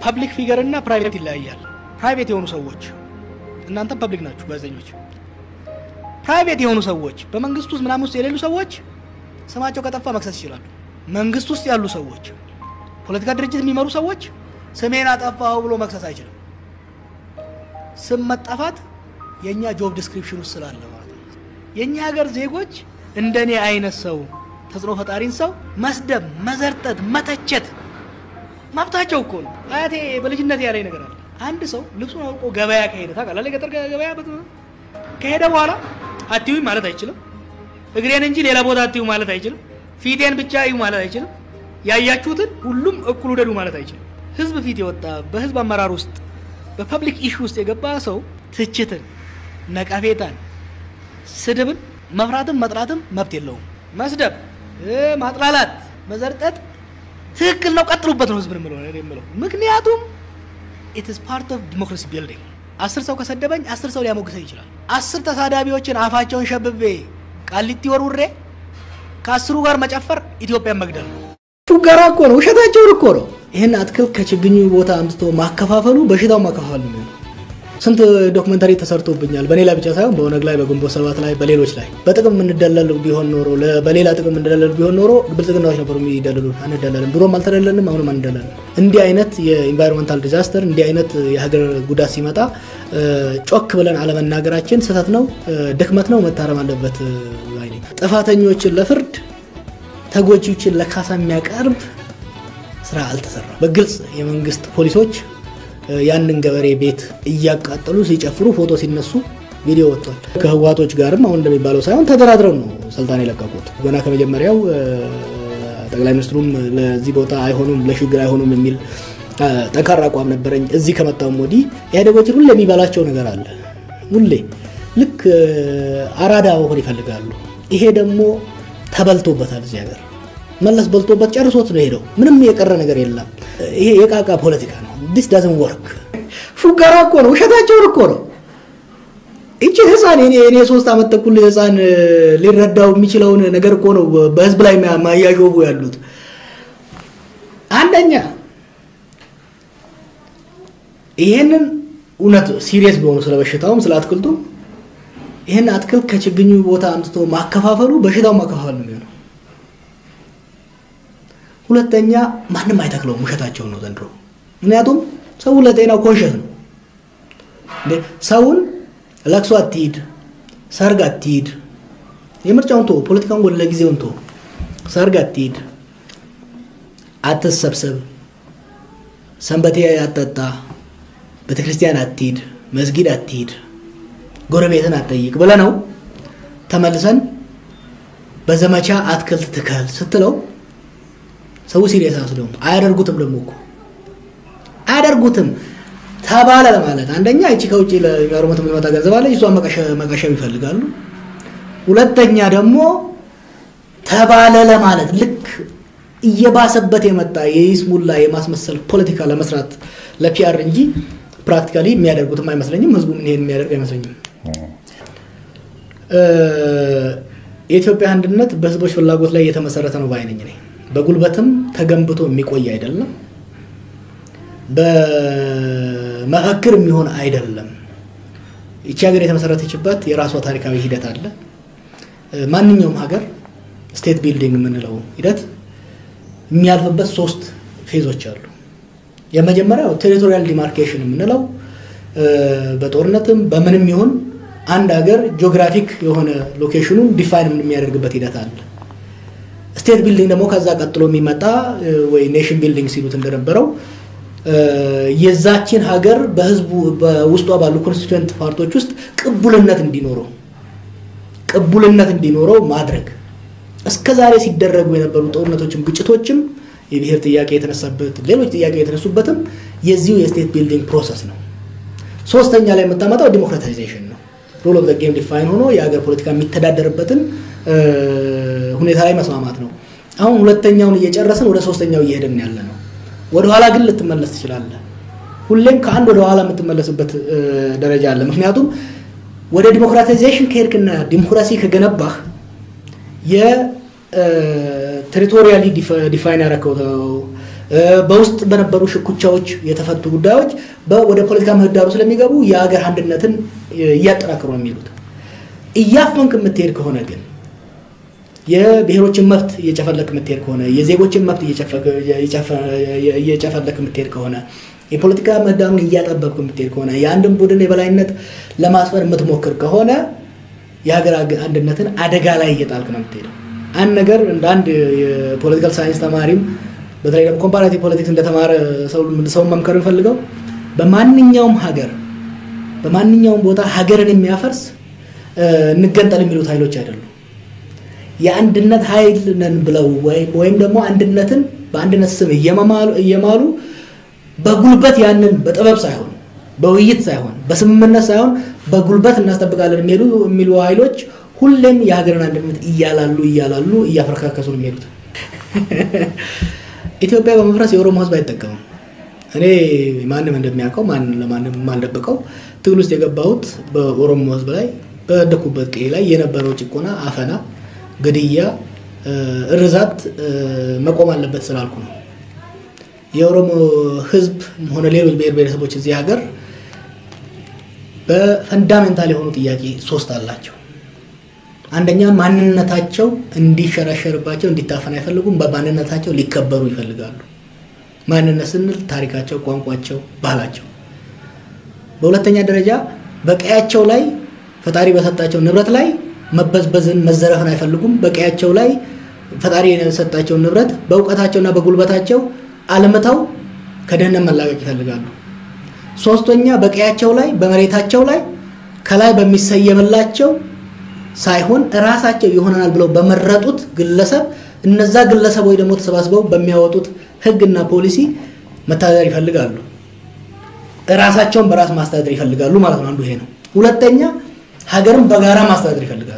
ፐብሊክ ፊገር እና ፕራይቬት ይለያያል። ፕራይቬት የሆኑ ሰዎች እናንተም ፐብሊክ ናችሁ ጋዜጠኞች። ፕራይቬት የሆኑ ሰዎች በመንግስት ውስጥ ምናምን ውስጥ የሌሉ ሰዎች ስማቸው ከጠፋ መክሰስ ይችላሉ። መንግስት ውስጥ ያሉ ሰዎች፣ ፖለቲካ ድርጅት የሚመሩ ሰዎች ስሜን አጠፋው ብሎ መክሰስ አይችልም። ስም መጠፋት የእኛ ጆብ ዲስክሪፕሽን ውስጥ ስላለ ማለት ነው። የእኛ ሀገር ዜጎች እንደኔ አይነት ሰው ተጽዕኖ ፈጣሪን ሰው መስደብ፣ መዘርጠት፣ መተቸት መብታቸው እኮ ነው። አያቴ በልጅነት ያለኝ ነገር አለ። አንድ ሰው ልብሱን አውቆ ገበያ ከሄደ ታውቃለህ፣ ገጠር ገበያ ከሄደ በኋላ አትዩኝ ማለት አይችልም። እግሬን እንጂ ሌላ ቦታ አትዩ ማለት አይችልም። ፊቴን ብቻ እዩ ማለት አይችልም። ያያችሁትን ሁሉም እኩል ውደዱ ማለት አይችልም። ህዝብ ፊት የወጣ በህዝብ አመራር ውስጥ በፐብሊክ ኢሹ ውስጥ የገባ ሰው ትችትን፣ ነቀፌታን፣ ስድብን መፍራትም መጥላትም መብት የለውም። መስደብ፣ ማጥላላት፣ መዘርጠጥ ትክክል ነው። ቀጥሉበት ነው ህዝብን የምለው ምክንያቱም ኢትስ ፓርት ኦፍ ዲሞክራሲ ቢልዲንግ። አስር ሰው ከሰደበኝ አስር ሰው ሊያሞግሰኝ ይችላል። አስር ተሳዳቢዎችን አፋቸውን ሸብቤ ቃሊቲ ወርውሬ ከአስሩ ጋር መጨፈር ኢትዮጵያን መግደል ነው። ፉገራ እኮ ነው፣ ውሸታቸውን እኮ ነው። ይህን አትክልት ከችግኙ ቦታ አምጥቶ ማከፋፈሉ በሽታው ማከፋፈል ነው። ስንት ዶክመንታሪ ተሰርቶብኛል። በኔ ላይ ብቻ ሳይሆን በኦነግ ላይ፣ በግንቦት ሰባት ላይ፣ በሌሎች ላይ በጥቅም የምንደለል ቢሆን ኖሮ በሌላ ጥቅም የምንደለል ቢሆን ኖሮ ብልጽግናዎች ነበሩ የሚደልሉ። አንደለልም፣ ድሮም አልተደለልንም፣ አሁንም አንደለልም። እንዲህ አይነት የኢንቫይሮንመንታል ዲዛስተር እንዲህ አይነት የሀገር ጉዳት ሲመጣ ጮክ ብለን አለመናገራችን ስህተት ነው፣ ድክመት ነው፣ መታረም አለበት። ጥፋተኞችን ለፍርድ ተጎጂዎችን ለካሳ የሚያቀርብ ስራ አልተሰራም። በግልጽ የመንግስት ፖሊሶች ያንን ገበሬ ቤት እያቃጠሉ ሲጨፍሩ ፎቶ ሲነሱ ቪዲዮ ወጥቷል። ከህዋቶች ጋርም አሁን እንደሚባለው ሳይሆን ተደራድረው ነው ስልጣን የለቀቁት። ገና ከመጀመሪያው ጠቅላይ ሚኒስትሩም ለዚህ ቦታ አይሆኑም፣ ለሽግግር አይሆኑም የሚል ጠንካራ አቋም ነበረኝ። እዚህ ከመጣውም ወዲህ ኢህአዴጎችን ሁሌ የሚባላቸው ነገር አለ። ሁሌ ልክ አራዳ መሆን ይፈልጋሉ። ይሄ ደግሞ ተበልቶበታል። እዚህ ሀገር መለስ በልቶበት ጨርሶት ነው ሄደው። ምንም የቀረ ነገር የለም። ይሄ የቃቃ ፖለቲካ ነው። ዲስ ዳዝን ወርክ። ፉገራ እኮ ነው፣ ውሸታቸውን እኮ ነው። እቺ ህፃን እኔ እኔ ሶስት ዓመት ተኩል ህፃን ሊረዳው የሚችለውን ነገር እኮ ነው በህዝብ ላይ ማያዦቡ ያሉት። አንደኛ ይሄንን እውነት ሲሪየስ ቢሆኑ ስለ በሽታውም ስለ አትክልቱም ይህን አትክልት ከችግኙ ቦታ አምጥቶ ማከፋፈሉ በሽታው ማከፋፈል ነው የሚሆነው። ሁለተኛ ማንም አይተክለውም፣ ውሸታቸው ነው ዘንድሮ። ምክንያቱም ሰው ለጤናው ኮንሸስ ነው። ሰውን ለቅሶ አትሂድ፣ ሰርግ አትሂድ፣ የምርጫውን ቶ ፖለቲካውን ወደ ለጊዜውን ቶ ሰርግ አትሂድ፣ አትሰብሰብ፣ ሰንበቴ አትጠጣ፣ ቤተክርስቲያን አትሂድ፣ መስጊድ አትሂድ ጎረቤትን አትጠይቅ ብለህ ነው ተመልሰን በዘመቻ አትክልት ትከል ስትለው ሰው ሲሪየስ አስደውም አያደርጉትም። ደግሞ እኮ አያደርጉትም ተባለ ለማለት አንደኛ እቺ ከውጭ ለጋርመት የምትመጣ ገንዘብ አለ፣ እሷን መቀሸብ ይፈልጋሉ። ሁለተኛ ደግሞ ተባለ ለማለት ልክ እየባሰበት የመጣ የይስሙላ የማስመሰል ፖለቲካ ለመስራት ለፒአር እንጂ ፕራክቲካሊ የሚያደርጉትም አይመስለኝም። ህዝቡም ይሄን የሚያደርግ አይመስለኝም። የኢትዮጵያ አንድነት በህዝቦች ፍላጎት ላይ የተመሰረተ ነው ባይነኝ ነኝ። በጉልበትም ተገንብቶ የሚቆይ አይደለም። በመፈክር የሚሆን አይደለም። ይቺ ሀገር የተመሰረተችበት የራሷ ታሪካዊ ሂደት አለ። ማንኛውም ሀገር ስቴት ቢልዲንግ የምንለው ሂደት የሚያልፍበት ሶስት ፌዞች አሉ። የመጀመሪያው ቴሪቶሪያል ዲማርኬሽን የምንለው በጦርነትም በምንም ይሁን አንድ ሀገር ጂኦግራፊክ የሆነ ሎኬሽኑን ዲፋይን የሚያደርግበት ሂደት አለ። ስቴት ቢልዲንግ ደግሞ ከዛ ቀጥሎ የሚመጣ ወይ ኔሽን ቢልዲንግ ሲሉት እንደነበረው የዛችን ሀገር በህዝቡ በውስጧ ባሉ ኮንስቲቱዌንት ፓርቶች ውስጥ ቅቡልነት እንዲኖረው ቅቡልነት እንዲኖረው ማድረግ እስከ ዛሬ ሲደረጉ የነበሩ ጦርነቶችም ግጭቶችም የብሔር ጥያቄ የተነሳበት ሌሎች ጥያቄ የተነሱበትም የዚሁ የስቴት ቢልዲንግ ፕሮሰስ ነው። ሶስተኛ ላይ የምታመጣው ዲሞክራታይዜሽን ነው። ሮል ኦፍ ዘ ጌም ዲፋይን ሆኖ የሀገር ፖለቲካ የሚተዳደርበትን ሁኔታ ላይ መስማማት ነው። አሁን ሁለተኛውን እየጨረስን ወደ ሶስተኛው እየሄድን ያለ ነው። ወደኋላ ግን ልትመለስ ትችላለህ። ሁሌም ከአንድ ወደ ኋላ የምትመለስበት ደረጃ አለ። ምክንያቱም ወደ ዲሞክራታይዜሽን ከሄድክና ዲሞክራሲ ከገነባህ የቴሪቶሪያሊ ዲፋይን ያረከው በውስጥ በነበሩ ሽኩቻዎች የተፈቱ ጉዳዮች ወደ ፖለቲካ ምህዳሩ ስለሚገቡ የሀገር አንድነትን እያጠናከሩ ነው የሚሄዱት። እያፈንክ የምትሄድ ከሆነ ግን የብሔሮችን መብት እየጨፈለክ የምትሄድ ከሆነ የዜጎችን መብት እየጨፈለክ የምትሄድ ከሆነ የፖለቲካ ምህዳሩን እያጠበብክ የምትሄድ ከሆነ የአንድን ቡድን የበላይነት ለማስፈር የምትሞክር ከሆነ የሀገር አንድነትን አደጋ ላይ እየጣልክ ነው የምትሄደው። አንድ ነገር እንደ አንድ የፖለቲካል ሳይንስ ተማሪም በተለይ ደግሞ ኮምፓራቲቭ ፖለቲክስ እንደተማረ ሰውን መምከር የሚፈልገው በማንኛውም ሀገር በማንኛውም ቦታ ሀገርን የሚያፈርስ እንገንጠል የሚሉት ኃይሎች አይደሉም። የአንድነት ኃይል ነን ብለው ወይም ደግሞ አንድነትን በአንድነት ስም እየማሉ በጉልበት ያንን በጥበብ ሳይሆን በውይይት ሳይሆን በስምምነት ሳይሆን በጉልበት እናስጠብቃለን የሚሄዱ የሚሉ ኃይሎች ሁሌም የሀገርን አንድነት እያላሉ እያላሉ እያፈረካከሱ ነው የሚሄዱት። ኢትዮጵያ በመፍረስ የኦሮሞ ሕዝብ አይጠቀምም። እኔ ማንም እንደሚያውቀው ማንም ለማንም የማልደብቀው ትግል ውስጥ የገባሁት በኦሮሞ ሕዝብ ላይ በደኩበት ቀይ ላይ የነበረው ጭቆና፣ አፈና፣ ግድያ፣ እርዛት መቆም አለበት ስላልኩ ነው። የኦሮሞ ሕዝብ ሆነ ሌሎች ብሔር ብሔረሰቦች እዚህ ሀገር በፈንዳሜንታል የሆኑ ጥያቄ ሶስት አላቸው። አንደኛ ማንነታቸው እንዲሸረሸርባቸው እንዲታፈን አይፈልጉም። በማንነታቸው ሊከበሩ ይፈልጋሉ። ማንነት ስንል ታሪካቸው፣ ቋንቋቸው፣ ባህላቸው። በሁለተኛ ደረጃ በቀያቸው ላይ ፈጣሪ በሰጣቸው ንብረት ላይ መበዝበዝን መዘረፍን አይፈልጉም። በቀያቸው ላይ ፈጣሪ የሰጣቸውን ንብረት በእውቀታቸውና በጉልበታቸው አልምተው ከድህነት መላቀቅ ይፈልጋሉ። ሶስተኛ በቀያቸው ላይ በመሬታቸው ላይ ከላይ በሚሰየምላቸው ሳይሆን እራሳቸው ይሆነናል ብለው በመረጡት ግለሰብ እነዛ ግለሰቦች ደግሞ ተሰባስበው በሚያወጡት ሕግና ፖሊሲ መተዳደር ይፈልጋሉ። እራሳቸውን በራስ ማስተዳደር ይፈልጋሉ ማለት ነው። አንዱ ይሄ ነው። ሁለተኛ ሀገርን በጋራ ማስተዳደር ይፈልጋሉ።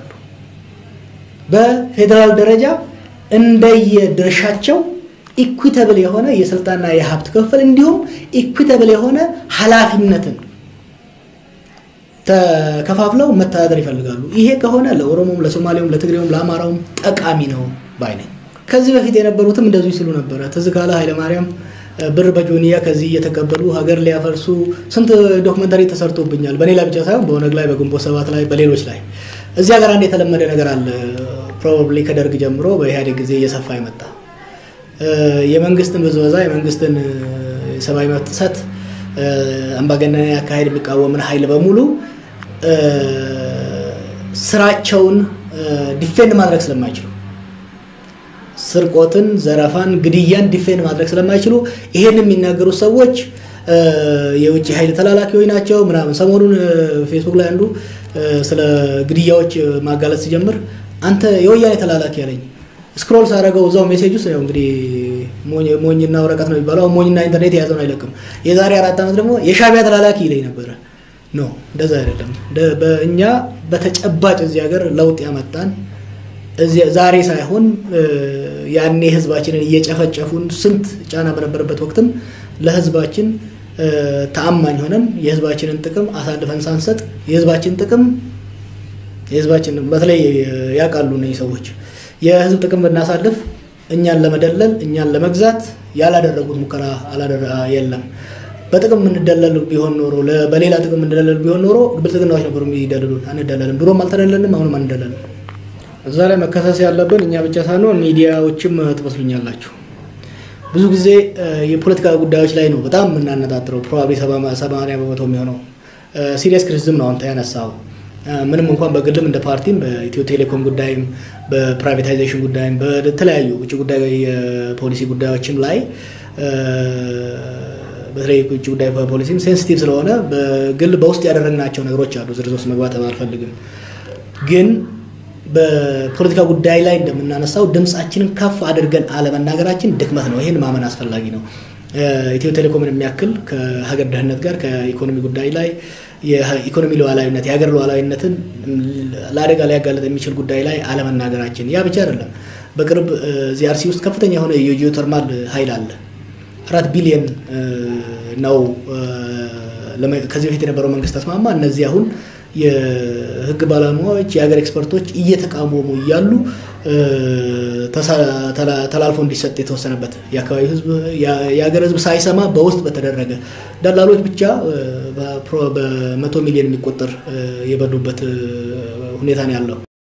በፌዴራል ደረጃ እንደየድርሻቸው ኢኩዊተብል የሆነ የስልጣንና የሀብት ክፍል እንዲሁም ኢኩዊተብል የሆነ ኃላፊነትን ተከፋፍለው መተዳደር ይፈልጋሉ። ይሄ ከሆነ ለኦሮሞም፣ ለሶማሌውም፣ ለትግሬውም ለአማራውም ጠቃሚ ነው ባይ ነኝ። ከዚህ በፊት የነበሩትም እንደዚሁ ሲሉ ነበረ። ትዝ ካለ ኃይለማርያም ብር በጆንያ ከዚህ እየተቀበሉ ሀገር ሊያፈርሱ ስንት ዶክመንታሪ ተሰርቶብኛል። በሌላ ብቻ ሳይሆን በኦነግ ላይ፣ በግንቦት ሰባት ላይ፣ በሌሎች ላይ እዚህ ሀገር አንድ የተለመደ ነገር አለ። ፕሮባብሊ ከደርግ ጀምሮ በኢህአዴግ ጊዜ እየሰፋ ይመጣ የመንግስትን ብዝበዛ የመንግስትን የሰብአዊ መብት ጥሰት አምባገነናዊ አካሄድ የሚቃወምን ኃይል በሙሉ ስራቸውን ዲፌንድ ማድረግ ስለማይችሉ ስርቆትን፣ ዘረፋን፣ ግድያን ዲፌንድ ማድረግ ስለማይችሉ ይሄን የሚናገሩት ሰዎች የውጭ ኃይል ተላላኪዎች ናቸው ምናምን። ሰሞኑን ፌስቡክ ላይ አንዱ ስለ ግድያዎች ማጋለጥ ሲጀምር አንተ የወያኔ ተላላኪ ያለኝ ስክሮል ሳደረገው እዛው ሜሴጅ ውስጥ ያው እንግዲህ ሞኝና ወረቀት ነው የሚባለው። ሞኝና ኢንተርኔት የያዘውን አይለቅም። የዛሬ አራት ዓመት ደግሞ የሻቢያ ተላላኪ ይለኝ ነበረ። ኖ እንደዛ አይደለም። በእኛ በተጨባጭ እዚህ ሀገር ለውጥ ያመጣን ዛሬ ሳይሆን ያኔ ህዝባችንን እየጨፈጨፉን ስንት ጫና በነበረበት ወቅትም ለህዝባችን ተአማኝ ሆነን የህዝባችንን ጥቅም አሳልፈን ሳንሰጥ የህዝባችን ጥቅም የህዝባችን በተለይ ያውቃሉ እነዚህ ሰዎች የህዝብ ጥቅም ብናሳልፍ እኛን ለመደለል እኛን ለመግዛት ያላደረጉት ሙከራ የለም። በጥቅም የምንደለል ቢሆን ኖሮ በሌላ ጥቅም የምንደለል ቢሆን ኖሮ ብልጽግናዎች ነበሩ የሚደልሉን። አንደለልም፣ ድሮም አልተደለልንም፣ አሁንም አንደለልም። እዛ ላይ መከሰስ ያለብን እኛ ብቻ ሳንሆን ሚዲያዎችም ትመስሉኛላችሁ። ብዙ ጊዜ የፖለቲካ ጉዳዮች ላይ ነው በጣም የምናነጣጥረው። ፕሮባብሊ ሰማንያ በመቶ የሚሆነው ሲሪየስ ክሪቲሲዝም ነው አንተ ያነሳው ምንም እንኳን በግልም እንደ ፓርቲም በኢትዮ ቴሌኮም ጉዳይም በፕራይቬታይዜሽን ጉዳይም በተለያዩ ውጭ ጉዳይ የፖሊሲ ጉዳዮችም ላይ በተለይ ውጭ ጉዳይ ፖሊሲም ሴንሲቲቭ ስለሆነ በግል በውስጥ ያደረግናቸው ነገሮች አሉ። ዝርዝር ውስጥ መግባት አልፈልግም። ግን በፖለቲካ ጉዳይ ላይ እንደምናነሳው ድምፃችንን ከፍ አድርገን አለመናገራችን ድክመት ነው። ይህን ማመን አስፈላጊ ነው። ኢትዮ ቴሌኮምን የሚያክል ከሀገር ደህንነት ጋር ከኢኮኖሚ ጉዳይ ላይ የኢኮኖሚ ሉዓላዊነት የሀገር ሉዓላዊነትን ለአደጋ ሊያጋለጥ የሚችል ጉዳይ ላይ አለመናገራችን፣ ያ ብቻ አይደለም። በቅርብ እዚህ አርሲ ውስጥ ከፍተኛ የሆነ የጂኦተርማል ኃይል አለ። አራት ቢሊየን ነው ከዚህ በፊት የነበረው መንግስት ተስማማ። እነዚህ አሁን የህግ ባለሙያዎች የሀገር ኤክስፐርቶች እየተቃወሙ እያሉ ተላልፎ እንዲሰጥ የተወሰነበት የአካባቢው ህዝብ የሀገር ህዝብ ሳይሰማ በውስጥ በተደረገ ደላሎች ብቻ በመቶ ሚሊዮን የሚቆጠር የበሉበት ሁኔታ ነው ያለው።